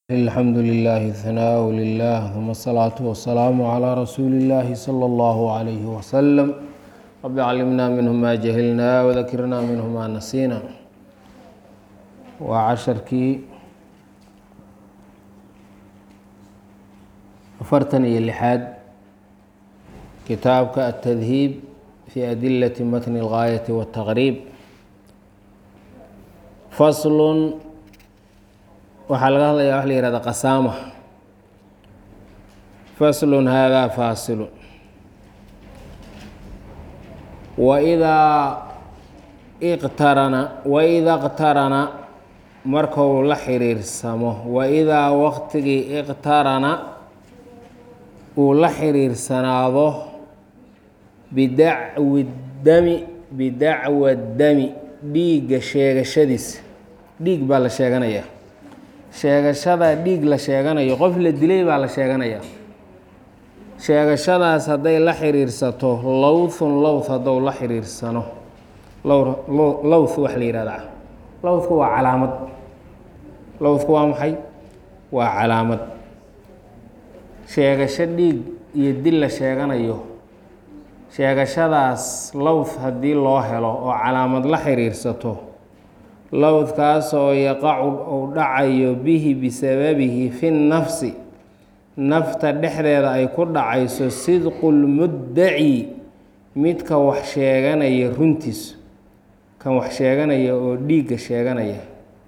الحمد لله الثناء لله ثم الصلاة والسلام على رسول الله صلى الله عليه وسلم رب علمنا منه ما جهلنا وذكرنا منه ما نسينا وعشركii afartan iyo lixaad kitaabka التdهيب في أdiلة mتن الغاية والتغريب فصl waxaa laga hadlayaa wax la yihahda qasaama faslun haadaa faasilu waidaa iqtarana waida qtarana markuu la xiriirsamo waidaa waqtigii iqtarana uu la xiriirsanaado bidacwi dami bidacwa dami dhiigga sheegashadiisa dhiig baa la sheeganayaa sheegashada dhiig la sheeganayo qof la dilay baa la sheeganayaa sheegashadaas hadday la xiriirsato lowthun lowth haddou la xiriirsano lowth wax la yihahdaa lowthku waa calaamad lowthku waa maxay waa calaamad sheegasho dhiig iyo dil la sheeganayo sheegashadaas lowth haddii loo helo oo calaamad la xiriirsato lowdkaasoo yaqacu uu dhacayo bihi bisababihi fi nafsi nafta dhexdeeda ay ku dhacayso sidqulmuddaci midka wax sheeganaya runtiisu kan wax sheeganaya oo dhiigga sheeganaya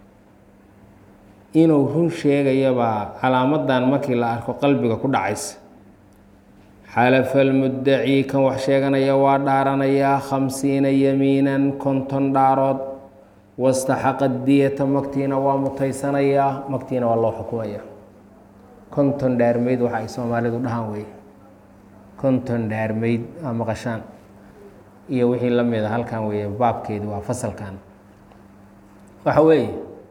inuu run sheegayabaa calaamadan markii la arko qalbiga ku dhacaysa xalafalmuddaci kan wax sheeganaya waa dhaaranayaa khamsiina yamiinan konton dhaarood wastaxaqa diyata magtiina waa mutaysanayaa magtiina waa loo xukumaya konton dhaarmeyd waxa ay soomaalidu dhahaan wey konton dhaarmeyd aa maqashaan iyo wixii la mida halkan weeye baabkeedi waa fasalkan waxa weeye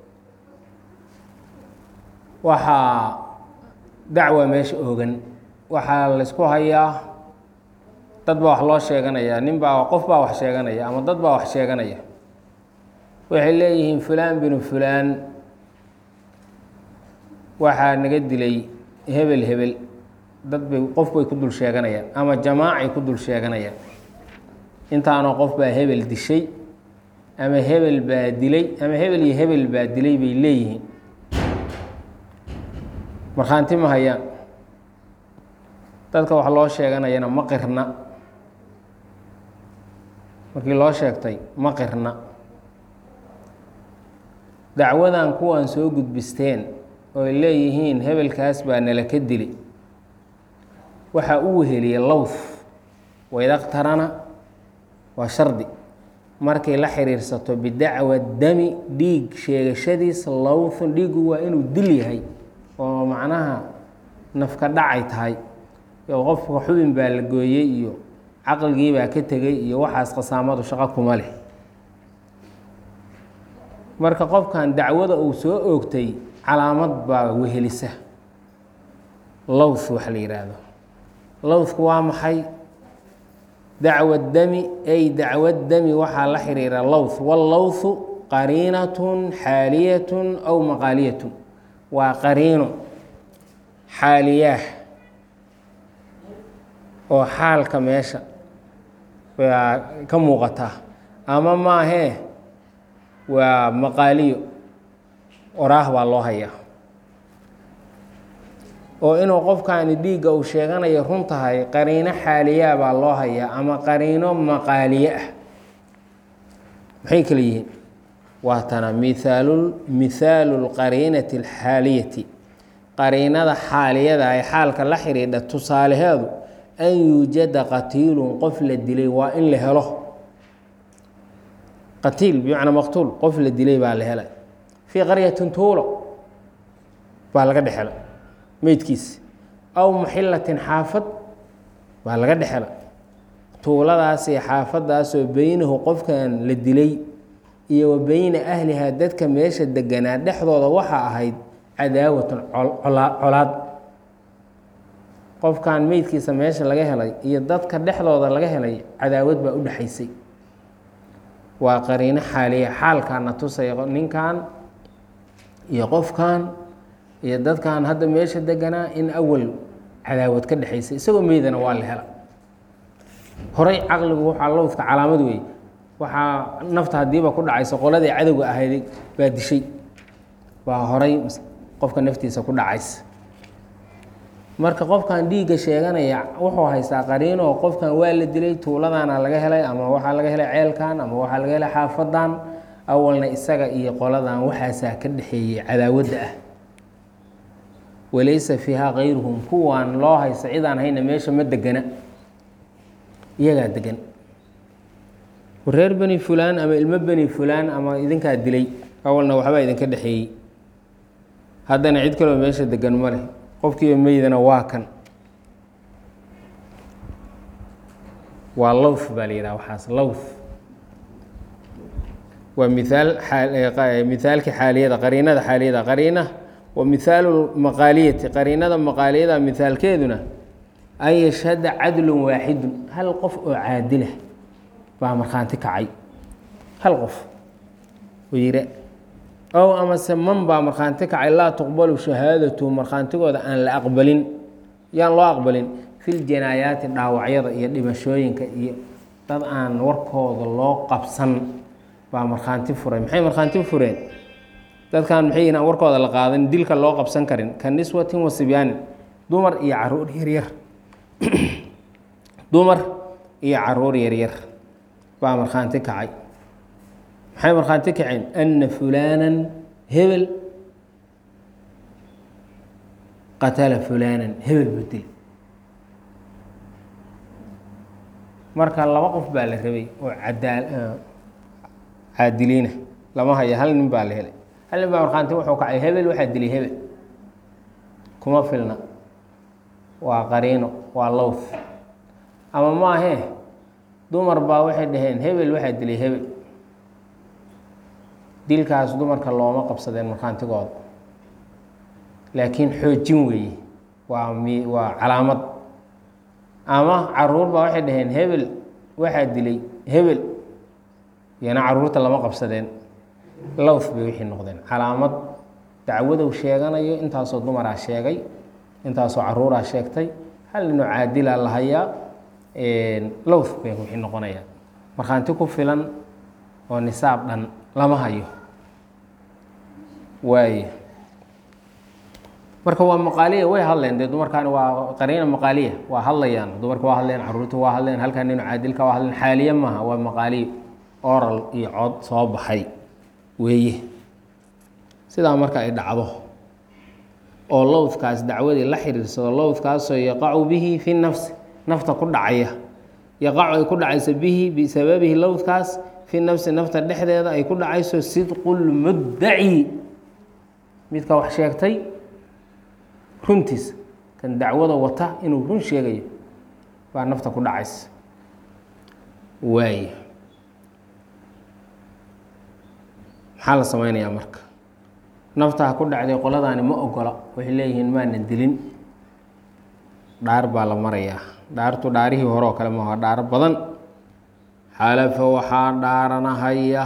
waxaa dacwa meesha oogan waxaa laysku hayaa dad baa wax loo sheeganayaa nin baa qof baa wax sheeganaya ama dad baa wax sheeganaya waxay leeyihiin fulaan binu fulaan waxaa naga dilay hebel hebel dad bay qof bay ku dul sheeganayaan ama jamaacay ku dul sheeganayaan intaanoo qof baa hebel dishay ama hebel baa dilay ama hebel iyo hebel baa dilay bay leeyihiin markhaanti ma hayaan dadka wax loo sheeganayana ma qirna markii loo sheegtay ma qirna dacwadan kuwan soo gudbisteen oo ay leeyihiin hebelkaas baa nala ka dili waxaa u weheliyay lowth waydaqtarana waa shardi markay la xiriirsato bidacwa dami dhiig sheegashadiisa lowthun dhiigu waa inuu dil yahay oo macnaha nafka dhacay tahay oo qofka xubin baa la gooyey iyo caqligii baa ka tegey iyo waxaas qasaamadu shaqo kuma leh marka qofkan dacwada uu soo oogtay calaamad baa wehelisa lowth waxa la yidhaahdo lowthku waa maxay dacwa dami ay dacwa dami waxaa la xiriira lowth wallowthu qariinatun xaaliyatun aw maqaaliyatun waa qariino xaaliyaah oo xaalka meesha baa ka muuqataa ama maahee waa maqaaliyo oraah baa loo hayaa oo inuu qofkani dhiigga uu sheeganayo run tahay qariino xaaliyaa baa loo hayaa ama qariino maqaaliye ah maxay kala yihiin waa tana miaalu mihaalu lqariinati alxaaliyati qariinada xaaliyada ay xaalka la xidhiidha tusaalaheedu an yuujada qatiilun qof la dilay waa in la helo qatiil bimacnaa maqtuul qof la dilay baa la helay fii qaryatin tuulo baa laga dhexela meydkiisa aw muxilatin xaafad baa laga dhexela tuuladaasi xaafadaasoo beynahu qofkan la dilay iyo wa beyna ahlihaa dadka meesha deganaa dhexdooda waxaa ahayd cadaawatun colaad qofkan meydkiisa meesha laga helay iyo dadka dhexdooda laga helay cadaawad baa u dhexaysay waa qariino xaaliya xaalkaana tusaya ninkan iyo qofkan iyo dadkan hadda meesha deganaa in awal cadaawad ka dhexaysa isagoo meydana waa la hela horey caqligu waxaa lowdka calaamad weeye waxaa nafta haddiiba ku dhacaysa qoladii cadowga ahayd baa dishay baa horay qofka naftiisa ku dhacaysa marka qofkan dhiigga sheeganaya wuxuu haystaa qariinoo qofkan waa la dilay tuuladana laga helay ama waxaa laga helay ceelkan ama waxaa laga helay xaafadan awalna isaga iyo qoladan waxaasaa ka dhexeeyey cadaawadda ah walaysa fiihaa kayruhum kuwaan loo haysta cidaan hayna meesha ma degana iyagaa degan reer beni fulaan ama ilmo beni fulaan ama idinkaa dilay awalna waxbaa idinka dhexeeyey haddana cid kaloo meesha degan ma leh qofkiiba meydana waa kan waa lowth baa la yidhaha waxaas lowth waa miaal mihaalki xaaliyada qariinada xaaliyada qariina wa mihaalu maqaaliyati qariinada maqaaliyada mihaalkeeduna an yashhada cadlun waaxidun hal qof oo caadila baa markhaanti kacay hal qof oo yidha ow amase man baa markhaanti kacay laa tuqbalu shahaadatu markhaantigooda aan la aqbalin yaan loo aqbalin fil janaayaati dhaawacyada iyo dhimashooyinka iyo dad aan warkooda loo qabsan baa markhaanti furay maxay markhaanti fureen dadkan maxay yihin aan warkooda la qaadan dilka loo qabsan karin ka niswatin wa sibyaanin dumar iyo caruur yaryar dumar iyo caruur yaryar baa markhaanti kacay maxay markhaanti kaceen ana fulaanan hebel qatala fulaanan hebel budil marka laba qof baa la rabay oo cadaa caadiliina lama haya hal nin baa la helay hal nin baa markhaanti wuxuu kacay hebel waxaa dilay hebel kuma filna waa qariino waa lowth ama maahee dumar baa waxay dhaheen hebel waxaa dilay hebel dilkaas dumarka looma qabsadeen markhaantigooda laakiin xoojin weeye waa mi waa calaamad ama caruur baa waxay dhaheen hebel waxaa dilay hebel iyana caruurta lama qabsadeen lowth bay wixii noqdeen calaamad dacwadow sheeganayo intaasoo dumaraa sheegay intaasoo caruuraa sheegtay hal ninoo caadila la hayaa lowth bay wixii noqonayaan markhaanti ku filan oo nisaab dhan lama hayo waay marka waa maqaaliya way hadleen dee dumarkaani waa qariina maqaaliya waa hadlayaan dumarka waa hadleen caruurta waa hadleen halkaa nino caadilka waa hadleen xaaliye maaha waa maqaaliyo oral iyo cod soo baxay weeye sidaa marka ay dhacdo oo lowdkaas dacwadii la xiriirsado lowdkaasoo yaqacu bihi fi nafsi nafta ku dhacaya yaqacu ay ku dhacayso bihi bisababihi lowdkaas fi nafsi nafta dhexdeeda ay ku dhacayso sidqulmuddaci midka wax sheegtay runtiisa kan dacwada wata inuu run sheegayo baa nafta ku dhacaysa waay maxaa la sameynayaa marka naftaa ku dhacday qoladaani ma ogola waxay leeyihiin maanan dilin dhaar baa la marayaa dhaartu dhaarihii hore oo kale maaha dhaaro badan xalafa waxaa dhaaranahaya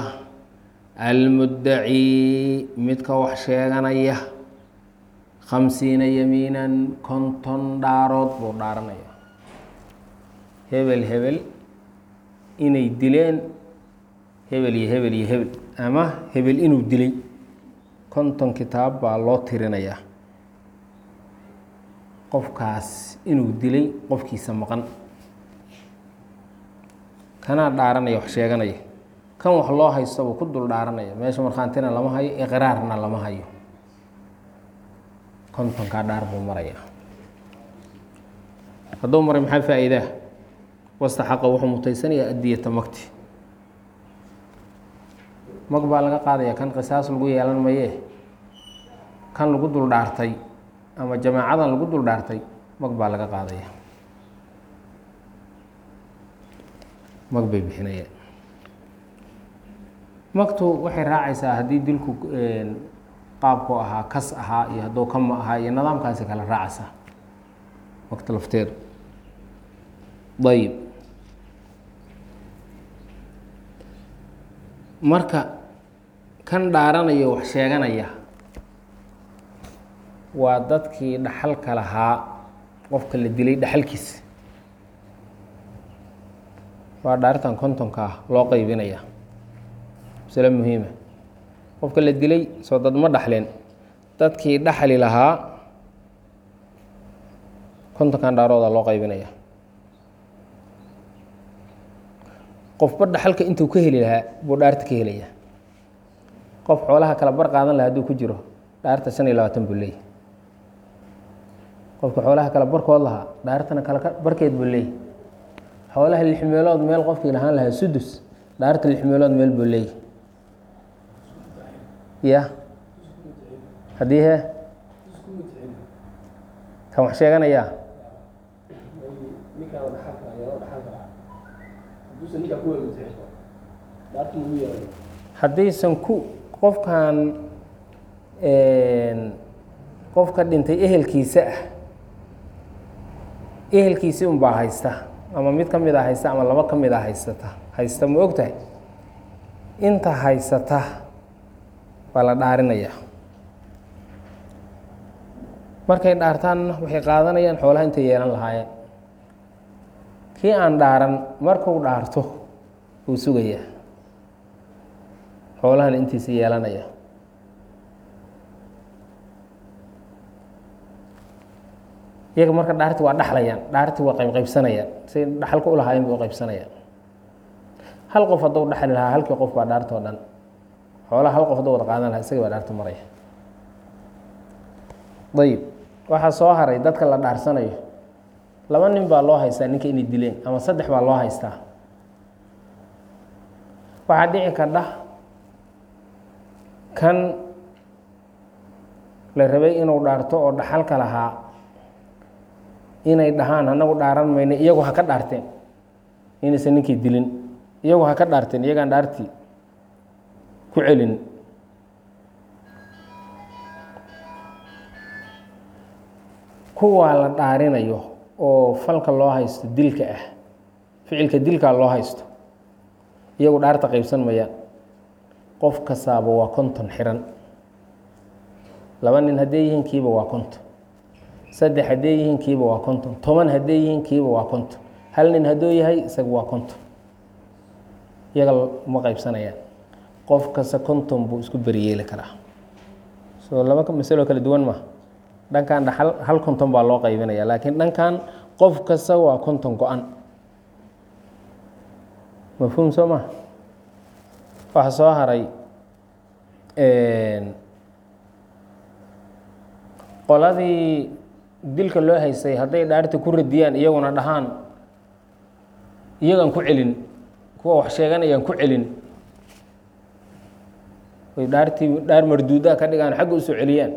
almuddaci midka wax sheeganaya khamsiina yamiinan konton dhaarood buu dhaaranaya hebel hebel inay dileen hebel iyo hebel iyo hebel ama hebel inuu dilay konton kitaab baa loo tirinayaa qofkaas inuu dilay qofkiisa maqan kanaa dhaaranaya wax sheeganaya kan wax loo haysto buu ku dul dhaaranaya meesha markhaantina lama hayo iqraarna lama hayo kontonkaa dhaar buu marayaa hadduu maray maxaa faa-iidaa wastaxaqa wuxuu mutaysanayaa adiyata magti mag baa laga qaadaya kan qisaas lagu yeelan mayee kan lagu dul dhaartay ama jamaacadan lagu dul dhaartay mag baa laga qaadaya mag bay bixinayaan magtu waxay raacaysaa haddii dilku qaabku ahaa kas ahaa iyo hadduu kama ahaa iyo nidaamkaasi kala raacaysaa magta lafteedu ayib marka kan dhaaranaya wax sheeganaya waa dadkii dhaxalka lahaa qofka la dilay dhaxalkiisa waa dhaartan kontonka ah loo qaybinaya masale muhiima qofka la dilay soo dad ma dhaxleen dadkii dhaxli lahaa kontonkan dhaarooda loo qaybinaya qofba dhaxalka intuu ka heli lahaa buu dhaarta ka helaya qof xoolaha kala bar qaadan laha hadduu ku jiro dhaarta shan iyo labaatan buu leeyay qofka xoolaha kala barkood lahaa dhaartana kala barkeed buu leeyay xoolaha lix meelood meel qofkii lahaan lahaa sudus dhaarta lix meelood meel buu leeyay ya haddii he kan wax sheeganayaa haddaysan ku qofkan qofka dhintay ehelkiisa ah ehelkiisi unbaa haysta ama mid ka mid a haysta ama laba ka mid a haysata haysta ma og tahay inta haysata baa la dhaarinaya markay dhaartaanna waxay qaadanayaan xoolaha intay yeelan lahaayeen kii aan dhaaran markuu dhaarto wuu sugayaa xoolahana intiisa yeelanaya iyaga marka dhaarti waa dhaxlayaan dhaarti waa qaybqaybsanayaan say dhaxalka u lahaayeen bay u qaybsanayaan hal qof hadduu dhaxli lahaa halkii qof baa dhaartoo dhan xoolaha hal qof hadduu wada qaadan lahaa isagii baa dhaarta maraya ayib waxaa soo haray dadka la dhaarsanayo laba nin baa loo haystaa ninka inay dileen ama saddex baa loo haystaa waxaa dhici kardha kan la rabay inuu dhaarto oo dhaxalka lahaa inay dhahaan anagu dhaaran mayno iyagu ha ka dhaarteen inaysan ninkii dilin iyagu ha ka dhaarteen iyagaan dhaartii ku celin kuwaa la dhaarinayo oo falka loo haysto dilka ah ficilka dilkaa loo haysto iyagu dhaarta qaybsan mayaan qof kastaaba waa konton xiran laba nin hadday yihiin kiiba waa konton saddex hadday yihiin kiiba waa konton toban hadday yihiin kiiba waa konton hal nin hadduu yahay isaga waa konton iyaga ma qaybsanayaan qof kasta konton buu isku beriyeeli karaa soo laba masaloo kala duwan ma dhankan dhaxal hal konton baa loo qaybinaya laakiin dhankan qof kasta waa konton go-an mafhuum soo ma waxaa soo haray qoladii dilka loo haystay hadday dhaarta ku radiyaan iyaguna dhahaan iyagaan ku celin kuwa wax sheeganayaan ku celin oy dhaartii dhaar marduudaa ka dhigaan xagga usoo celiyaan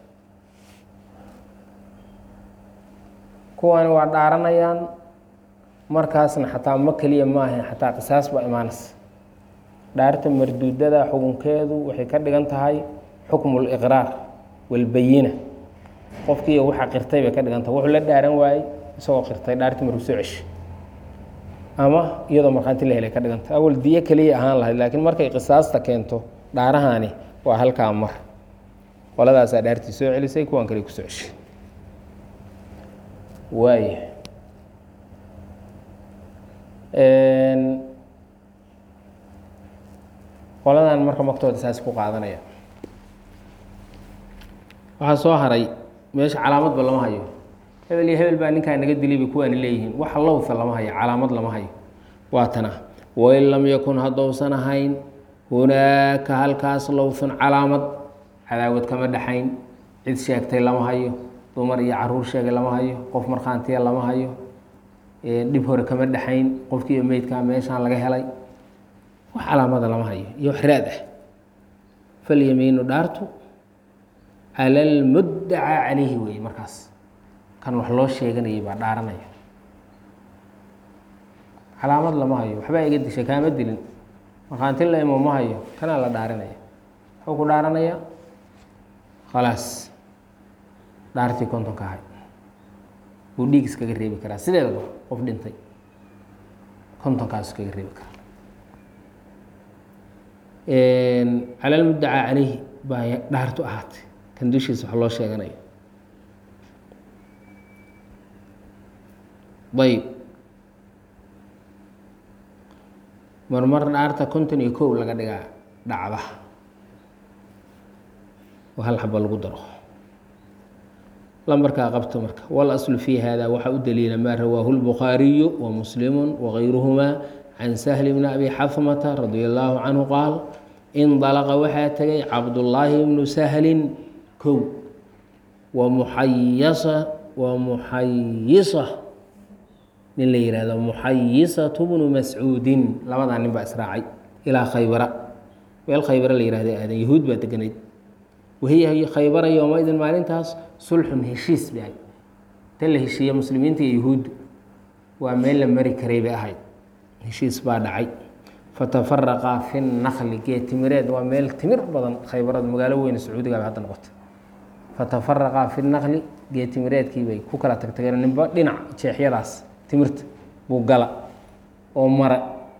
kuwani waa dhaaranayaan markaasna xataa ma keliya maaha xataa qisaas baa imaanaysa dhaarta marduudada xukunkeedu waxay ka dhigan tahay xukmu liqraar walbayina qofkii waxa qirtay bay ka dhigan tahay wuxuu la dhaaran waayey isagoo qirtay dhaartii marku soo ceshi ama iyadoo markhaanti la helay ka dhigan tahay awal diyo keliya ahaan lahayd laakiin markay qisaasta keento dhaarahani waa halkaa mar qoladaasaa dhaartii soo celisay kuwan kale kusoo ceshay waaya qoladan marka magtooda saas ku qaadanaya waxaa soo haray meesha calaamadba lama hayo hebel iyo hebel baa ninkaa naga dilay bay kuwaani leeyihiin waxa lowtha lama hayo calaamad lama hayo waa tana wain lam yakun haddousan ahayn hunaaka halkaas lowthun calaamad cadaawad kama dhexayn cid sheegtay lama hayo dumar iyo caruur sheegay lama hayo qof markhaantiya lama hayo dhib hore kama dhexayn qofkiiyo meydkaa meeshaan laga helay wax calaamada lama hayo iyo wax raad ah falyamiinu dhaartu cala almuddacaa calayhi weeye markaas kan wax loo sheeganayay baa dhaaranaya calaamad lama hayo waxbaa iga dishay kaama dilin markhaanti la imo ma hayo kanaa la dhaarinaya muxuu ku dhaaranaya khalaas dhaartii kontonka ahay buu dhiig iskaga reebi karaa sideedaba qof dhintay kontonkaas iskaga reebi karaa cala almuddacaa calayhi baa dhaartu ahaatay kan dushiisa wax loo sheeganayo ayb marmar dhaarta konton iyo kow laga dhigaa dhacda oo hal xaba lagu daro lambarkaa qabto marka walaslu fi hada waxaa u daliila maa rawaahu lbukhaariyu wa muslimu wagayruhuma can sahli bni abi xafmata radia allaahu canhu qaal indalaqa waxaa tegay cabdullaahi bnu sahlin kow wa muxayasa wa muxayisa nin la yihahdo muxayisatu bnu mascuudin labadaa nin baa israacay ilaa khaybara meel khaybara la yihahdo aadan yahuud baa deganayd wahiya khaybara yowmaidin maalintaas sulxun heshiis bay ahayd tan la heshiiya muslimiinta iyo yahuuddu waa meel la mari karay bay ahayd heshiis baa dhacay fatafaraqaa fi nakli geed timireed waa meel timir badan khaybarada magaalo weyne sacuudiga bay hadda noqotay fatafaraqaa fi nakli geed timireedkii bay ku kala tagtageen ninba dhinac jeexyadaas timirta buu gala oo mara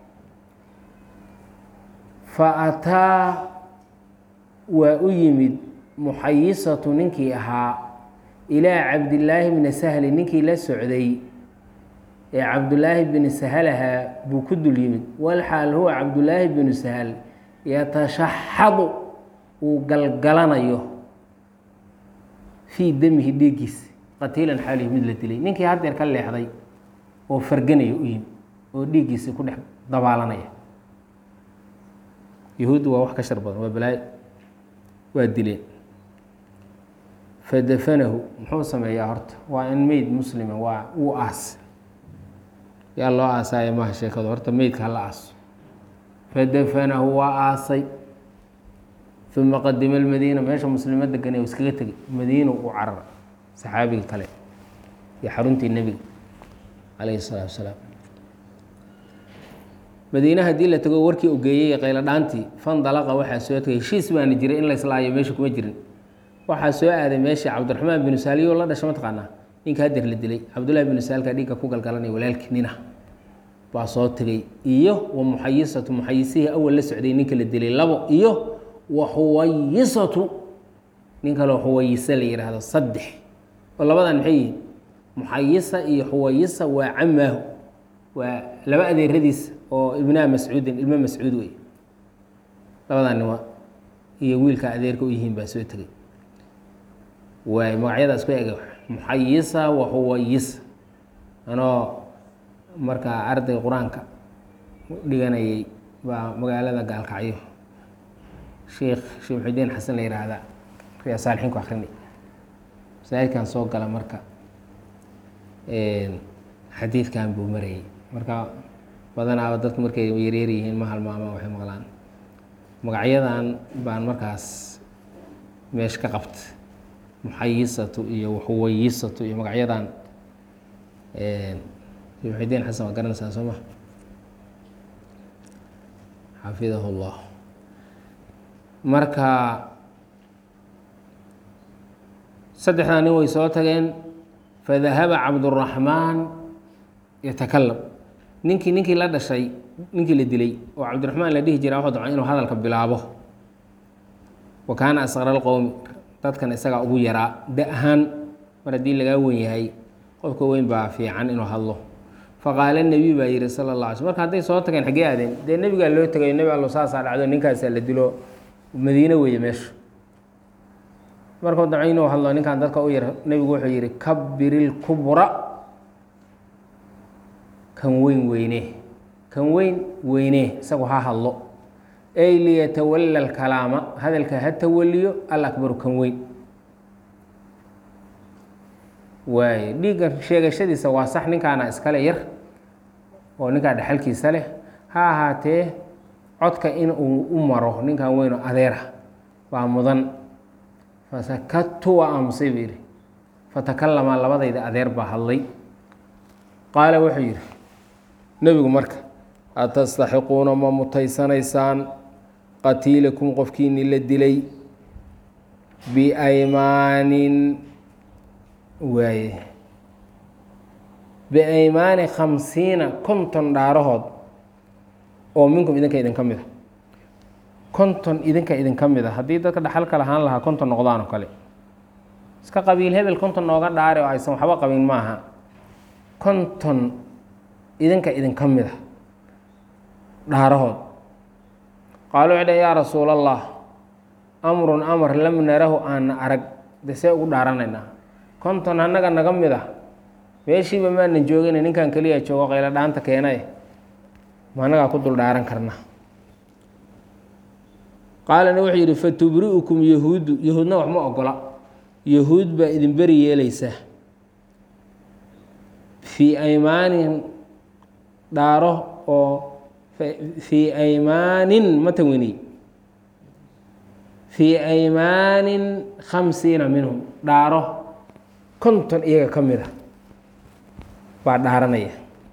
fa ataa waa u yimid muxayisatu ninkii ahaa ilaa cabdillaahi bni sahli ninkii la socday ee cabdullaahi bini sahalahaa buu ku dul yimid walxaal huwa cabdullaahi binu sahal yatashaxadu uu galgalanayo fii damihi dhiiggiisa qatiilan xaalihi mid la dilay ninkii haddeer ka leexday oo farganaya u yimid oo dhiiggiisa ku dhex dabaalanaya yahuuddu waa wax ka shar badan waa balaayo waa dileen fadafanahu muxuu sameeyaa horta waa in meyd muslima waa uu aas yaa loo aasaayo maha sheekadu horta meydka hala aaso fadafanahu waa aasay uma qadima almadiina meesha muslimo deganay u iskaga tegay madiina u carar saxaabiga kale iyo xaruntii nebiga calayhi salaatu wasalaam madiine haddii la tago warkii ogeeyey qaylo dhaantii fandalaqa waxaa soo tegay heshiis baana jiray in la islaayo meesha kuma jirin waxaa soo aaday meeshii cabdiraxmaan binu saaliyo la dhasha mataqaanaa ninka hadeer la dilay cabdullahi binu saalka dhiigga ku galgalanaya walaalkii nina baa soo tegay iyo wa muxayisatu muxayisihii awal la socday ninka la dilay labo iyo wa xuwayisatu nin kaloo xuwayisa la yidhaahdo saddex oo labadan maxay yihiin muxayisa iyo xuwayisa waa camaahu waa laba adeeradiisa oo ibnaha mascuudin ilmo mascuud wey labadan nima iyo wiilka adeerka u yihiin baa soo tegay waay magacyadaas ku eg muxayisa wa xuwayisa anoo markaa arday qur-aanka dhiganayay baa magaalada gaalkacyo sheikh sheekh muxidiin xasan la yihaahda riyaa saalixiin ku akrinay masaajidkan soo gala marka xadiidkan buu marayay marka badanaaba dadku markay yaryar yihiin ma halmaamaan waxay maqlaan magacyadan baan markaas meesha ka qabta muxayisatu iyo xuwayisatu iyo magacyadan sheekh muxidiin xasan waa garanaysaa soo ma xafidahu llah marka saddexdaa nin way soo tageen fadahaba cabduraxmaan yatakalam ninkii ninkii la dhashay ninkii la dilay oo cabdiraxmaan la dhihi jira wuxuu damcay inuu hadalka bilaabo wa kaana asqara alqowmi dadkan isagaa ugu yaraa da ahaan mar haddii lagaa wen yahay qofka weyn baa fiican inuu hadlo faqaala nebiy baa yihi sala la alay sl marka hadday soo tageen xaggee aadeen dee nebigaa loo tegayo nebi allo saasaa dhacdo ninkaasaa la dilo madiine weeye meesha markuu damcay inuu hadlo ninkan dadka u yar nebigu wuxuu yihi kabbirilkubra kan weyn weyne kan weyn weyne isagu ha hadlo ey liyatawala alkalaama hadalka ha tawaliyo alakbaru kan weyn waaye dhiigga sheegashadiisa waa sax ninkaana iskale yar oo ninkaa dhexalkiisa leh ha ahaatee codka in uu u maro ninkan weyno adeera waa mudan fasakadtu waa aamusay buu yidhi fatakalamaa labadayda adeer baa hadlay qaala wuxuu yidhi nebigu marka atastaxiquuna ma mutaysanaysaan qatiilakum qofkiini la dilay biaymaanin waaye biaymaani khamsiina konton dhaarahood oo minkum idinka idinka mid a konton idinka idinka mid a haddii dadka dhaxalka lahaan lahaa konton noqdaan oo kale iska qabiil hebel konton nooga dhaare oo aysan waxba qabin maaha konton idinka idinka mid a dhaarahood qaalu waxay dhaheen yaa rasuul allah amrun amar lam narahu aana arag de see ugu dhaaranaynaa konton annaga naga mid ah meeshiiba maanan joogina ninkan keliya joogo qaylo dhaanta keenaye ma annagaa ku dul dhaaran karnaa qaalana wuxuu yidhi fatubri'ukum yahuudu yahuudna wax ma ogola yahuud baa idin beri yeelaysaa fii aymaanin dhaaro oo fii aymaanin ma tawini fii aymaanin khamsiina minhum dhaaro konton iyaga ka mid a baa dhaaranaya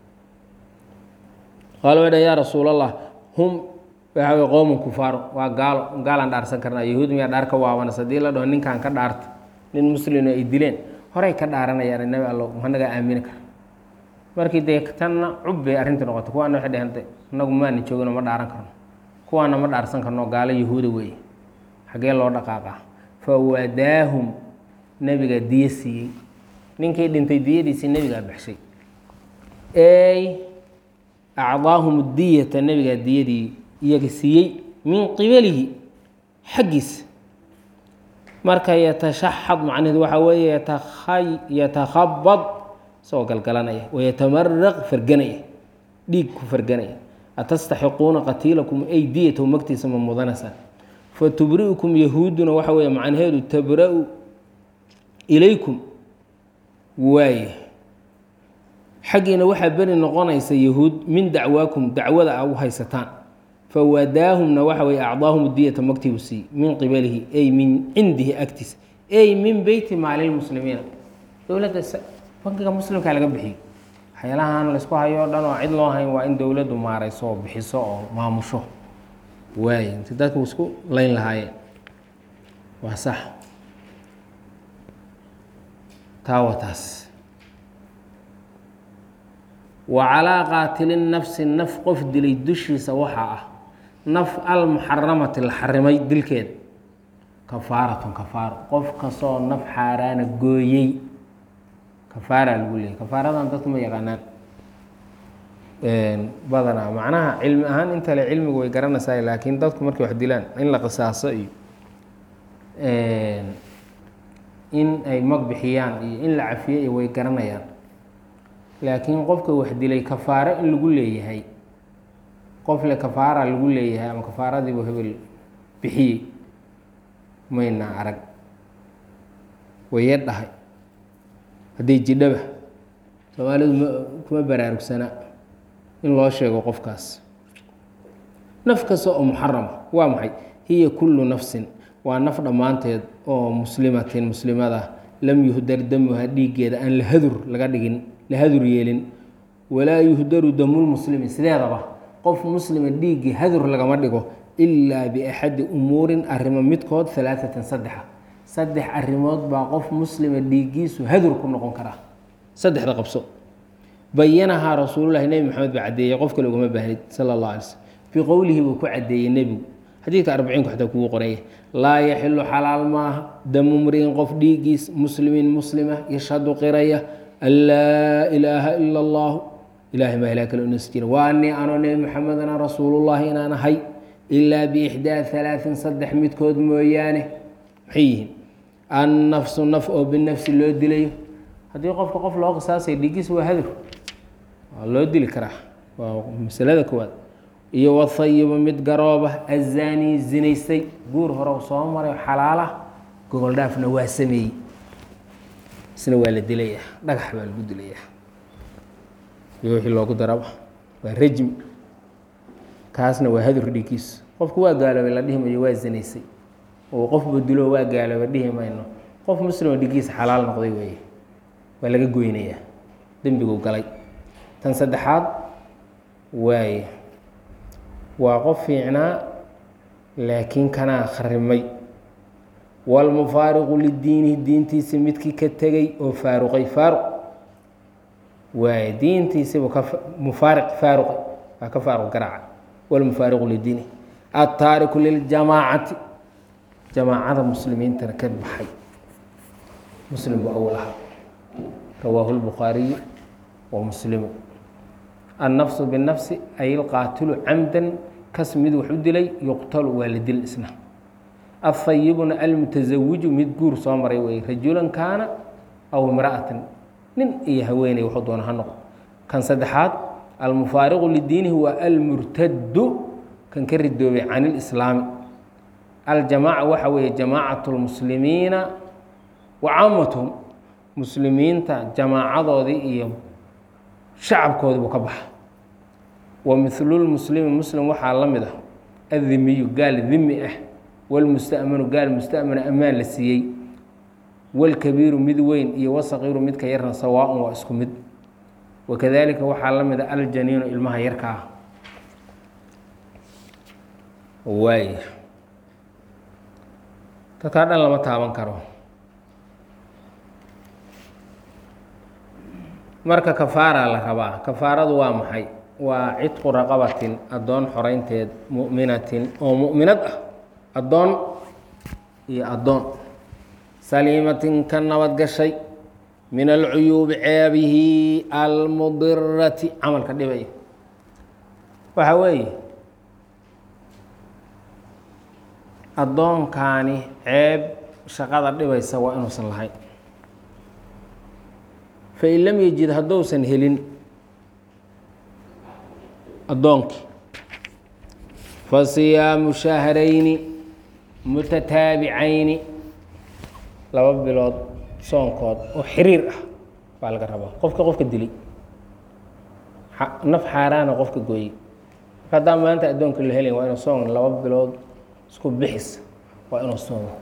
qaala way dhan yaa rasuul allah hum waxa wey qowman kufaaro waa gaalo gaalaan dhaarsan karnaa yahuud miyaa dhaar ka waabanas haddii la dhaho ninkan ka dhaarta nin muslimo ay dileen horey ka dhaaranayaan nabi allo managaa aamini kara markii dee tanna cub bay arrintii noqotay kuwaana waxay dheheen inagu maana joogino ma dhaaran karno kuwaana ma dhaarsan karno gaalo yahuuda weeye xaggee loo dhaqaaqaa fa wadaahum nebigaa diyo siiyey ninkii dhintay diyadiisii nebigaa baxshay ey acdaahum diyata nebigaa diyadii iyaga siiyey min qibalihi xaggiisa marka yatashaxad macnaheedu waxaa weeye yatakhay yatakhabad isagoo galgalanaya wayatamaraq farganaya dhiig ku farganaya atastaxiquuna qatiilakum ay diyatahu magtiisa ma mudanaysaan fatubri'ukum yahuuduna waxa weeye macnaheedu tabra-u ilaykum waaye xaggiina waxaa beri noqonaysa yahuud min dacwaakum dacwada a u haysataan fawadaahumna waxa weye acdaahum diyata magtibu siiy min qibalihi ay min cindihi agtiisa ay min beyti maalilmuslimiina dowladda bankiga muslimkaa laga bixiyo waxyaalahan laysku hayo o dhan oo cid loo hayn waa in dowladdu maarayso oo bixiso oo maamusho waay inti dadku isku layn lahaayeen waa sax taa waa taas wa calaa qaatilin nafsi naf qof dilay dushiisa waxaa ah naf almuxaramati la xarimay dilkeeda kafaaratun kafaaro qof kastoo naf xaaraana gooyey kafaaraa lagu leeyay kafaaradan dadku ma yaqaanaan badanaa macnaha cilmi ahaan inta le cilmigu way garanaysaa laakiin dadku markay wax dilaan in la qisaaso iyo in ay mag bixiyaan iyo in la cafiyo iyo way garanayaan laakiin qofka wax dilay kafaaro in lagu leeyahay qof le kafaara lagu leeyahay ama kafaaradiibu hebel bixiyey mayna arag waye dhahay hadday jidhaba soomaalidu ma kuma baraarugsana in loo sheego qofkaas naf kasta oo muxarama waa maxay hiya kullu nafsin waa naf dhammaanteed oo muslimatin muslimada lam yuhdar damuha dhiiggeeda aan la hadur laga dhigin la hadur yeelin walaa yuhdaru damulmuslimi sideedaba qof muslima dhiiggii hadur lagama dhigo ilaa biaxadi umuurin arrimo midkood alaaatan saddexa saddex arrimood baa qof muslima dhiiggiisu hadur ku noqon karaa saddexda qabso bayanahaa rasuululahi nebi maxamed baa caddeeyey qof kale ugama baahnid sala allah alay slm biqowlihi buu ku caddeeyey nebigu xadiidka arbiciinku xataa kugu qoraya laa yaxilu xalaal maaha damu mri'in qof dhiiggiis muslimin muslima yashhadu qiraya an laa ilaaha ila allahu ilahay maa ilaa kale unas jira wa anii anoo nebi maxamedana rasuulullahi inaan ahay ilaa biixdaa halaain saddex midkood mooyaane maxay yihiin annafsu naf oo binafsi loo dilayo haddii qofka qof loo qisaasay dhiiggiis waa hadur waa loo dili karaa waa masalada koowaad iyo wahayiba mid garooba azaanii zinaystay guur hore soo maray xalaala gogoldhaafna waa sameeyey isna waa la dilayaa dhagax baa lagu dilayaa iyo wixii loogu daraba waa rajmi kaasna waa hadur dhiiggiisu qofku waa gaaloobay la dhihi mayo waa zinaysay oo qofba dilo waa gaaloobay dhihi mayno qof muslimo dhiiggiisa xalaal noqday weeye waa laga goynayaa dembigu galay tan saddexaad waaye waa qof fiicnaa laakiin kanaa kharimay walmufaariqu lidiinihi diintiisi midkii ka tegey oo faaruqay faaruq waaye diintiisibu ka mufaariq faaruqay waa ka faaruq garaaca walmufaariqu lidiinihi attaariku liljamaacati jamaacada muslimiintana ka baxay muslim buu awal ahaa rawaahu lbukhaariyu wa muslimu annafsu binafsi ay ilqaatilu camdan kas mid wax u dilay yuqtalu waa la dil isna athayibuna almutasawiju mid guur soo maray wey rajulan kaana aw imra'atan nin iyo haweeney wuxuu doona ha noqo kan saddexaad almufaariqu lidiinihi waa almurtadu kan ka ridoobay can ilislaami aljamaaca waxa weeye jamaacat lmuslimiina wa caamatuhum muslimiinta jamaacadoodii iyo shacabkoodii buu ka baxa wa milulmuslimi muslim waxaa la mid ah addimiyu gaal dimi ah walmustamanu gaal mustamana ammaan la siiyey walkabiiru mid weyn iyo wasaqiiru midka yarna sawaaun waa isku mid wakadalika waxaa la mid a aljaniinu ilmaha yarka ah waaya dadkaa dhan lama taaban karo marka kafaara la rabaa kafaaradu waa maxay waa cidqu raqabatin addoon xoreynteed mu'minatin oo mu'minad ah addoon iyo addoon saliimatin ka nabad gashay min alcuyuubi ceebihi almudirati camalka dhibaya waxa weeye addoonkaani ceeb shaqada dhibaysa waa inuusan lahayn fain lam yejid hadduusan helin addoonkii fa siyaamu shahrayni mutataabicayni laba bilood soonkood oo xiriir ah baa laga rabaa qofka qofka dilay naf xaaraana qofka gooyey marka haddaan maanta addoonka la helay waa inuu soon laba bilood isku bixis waa inuu soomo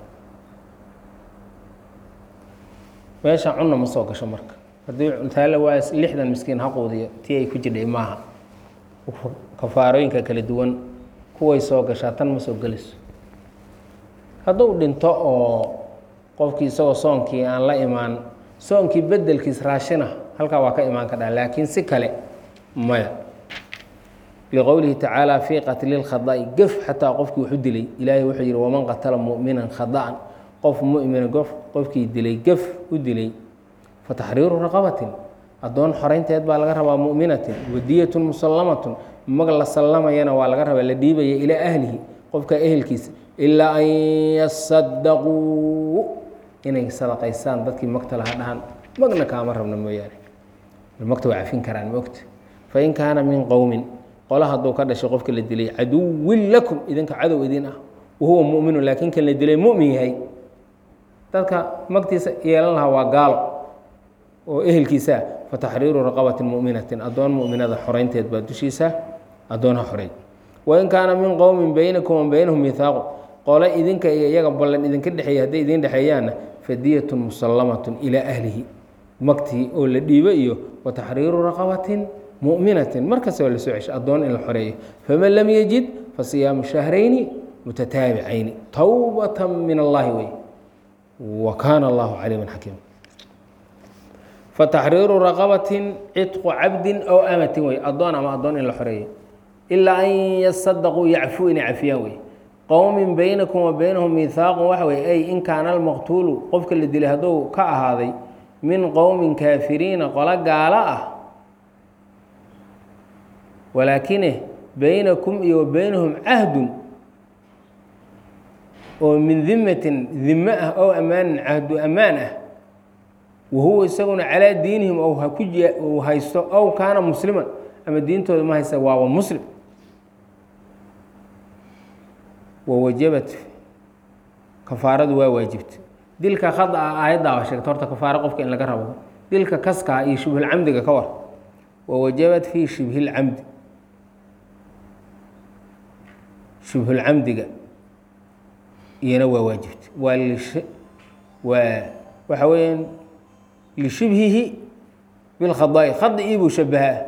meesha cunna ma soo gasho marka haddii taale waa lixdan miskiin ha quudiyo tii ay ku jidhay maaha kafaarooyinka kala duwan kuway soo gashaa tan ma soo gelayso hadduu dhinto oo qofkii isagoo soonkii aan la imaan soonkii bedelkiis raashina halkaa waa ka imaan kadhaa laakiin si kale maya liqowlihi tacaala fii qatli lkhada'i gef xataa qofkii wuxu dilay ilaahay wuxuu yihi waman qatala mu'minan khada'an qof mu'mina gof qofkii dilay gef u dilay fataxriiru raqabatin addoon xoreynteed baa laga rabaa mu'minatin wadiyatun musallamatun mag la sallamayana waa laga rabaa la dhiibaya ilaa ahlihi qofka ehelkiisa ilaa an yasadaquu inay sadaqaysaan dadkii magta laha dhahan magna kaama rabna mooyaane magta waa cafin karaan maogta fain kaana min qowmin qola hadduu ka dhashay qofka la dilay caduwin lakum idinka cadow idin ah wahuwa mu'minu laakiin kan la dilay mu'min yahay dadka magtiisa yeelan lahaa waa gaalo oo ehelkiisaa fataxriiru raqabatin mu'minatin addoon mu'minada xoreynteed baa dushiisa addoonha xoreey wain kaana min qowmin baynakum wa baynahum mihaaqu qole idinka iyo iyaga ballan idinka dhexeeya hadday idin dhexeeyaanna fadiyatun musallamatun ilaa ahlihi magtii oo la dhiibo iyo wa taxriiru raqabatin mu'minatin markasta waa la soo cesho addoon in la xoreeyo faman lam yejid fa siyaamu shahrayni mutataabicayni towbatan min allahi wey wa kaana allahu caliiman xakiima fataxriiru raqabatin cidqu cabdin aw amatin wey addoon ama addoon in la xoreeyo ilaa an yasadaquu yacfuu inay cafiyaan wey qowmin baynakum wa baynahum mihaaqun waxa wey ay in kaana almaqtuulu qofka la dilay hadduu ka ahaaday min qowmin kaafiriina qolo gaalo ah walaakine baynakum iyo wa baynahum cahdun oo min dimatin dime ah ow ammaanin cahdu ammaan ah wahuwa isaguna calaa diinihim ou haku uu haysto ow kaana musliman ama diintooda ma haysta waaba muslim wawajabat kafaaradu waa waajibta dilka khada ah aayaddaa waa sheegta horta kafaaro qofka in laga rabo dilka kaskaa iyo shubhulcamdiga ka war wawajabat fii shibhilcamdi shubhulcamdiga iyana waa waajibta waa lish waa waxa weeyaan lishibhihi bilkhadaai khadii buu shabahaa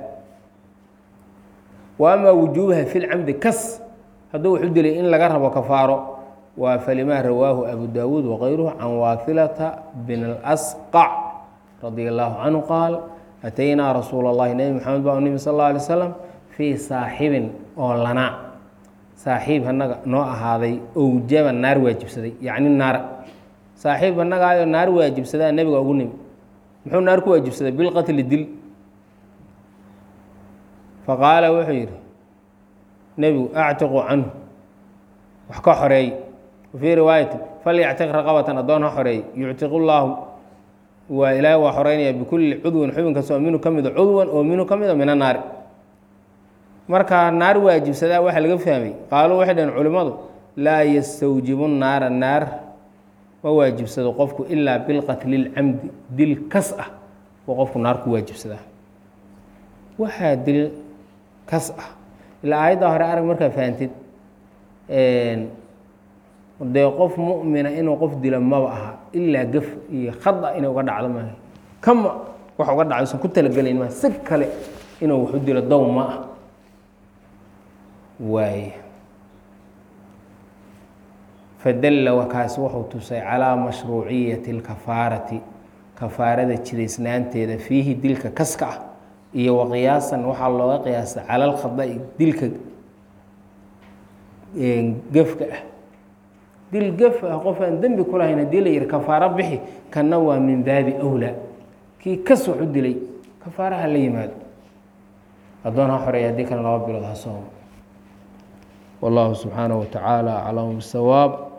wa amaa wujuubaha fi lcamdi kas hadduu wuxu dilay in laga rabo kafaaro waa falimaa rawaahu abu daawuud wakayruhu can waafilata bin اlasqac radia allahu canhu qaal ataynaa rasuula اllahi nebi maxamed baa u nimi sal اllah alay slam fii saaxibin oo lanaa saaxiib annaga noo ahaaday owjaba naar waajibsaday yacni naara saaxiib annagaayoo naar waajibsadaa nebiga ugu nimi muxuu naar ku waajibsaday bilqatli dil faqaala wuxuu yidhi nebigu actiqu canhu wax ka xoreey wafii riwaayati falyactiq raqabatan addoon ha xoreey yuctiqu llaahu waa ilaahay waa xoreynaya bikulli cudwin xubin kasta oo minhu ka mida cudwan oo minhu ka mida min annaari markaa naar waajibsadaa waxaa laga fahmay qaaluu waxay dhaheen culimmadu laa yastawjibu naara naar ma waajibsado qofku ilaa bilqatli lcamdi dil kas ah oo qofku naar ku waajibsadaa waxaa dil kas ah ilaa aayadda hore arag markaa fahantid dee qof mu'mina inuu qof dilo maba aha ilaa gaf iyo khada inay uga dhacdo maaha kama wax uga dhacdo usan ku talagelayn maa si kale inuu wax u dilo dow ma ah waay fadalla wakaasi wuxuu tusay calaa mashruuciyati اlkafaarati kafaarada jidaysnaanteeda fiihi dilka kaska ah iyo waqiyaasan waxaa looga qiyaasa cala alkhada'i dilka gefka ah dil gef ah qof aan dembi ku lahayn haddii la yihi kafaaro bixi kanna waa min baabi awlaa kii kas wax u dilay kafaaraha la yimaado addoon ha xoreeya haddii kale laba bilood ha soomo wallahu subxaanaه wa tacaala aclamu bisawaab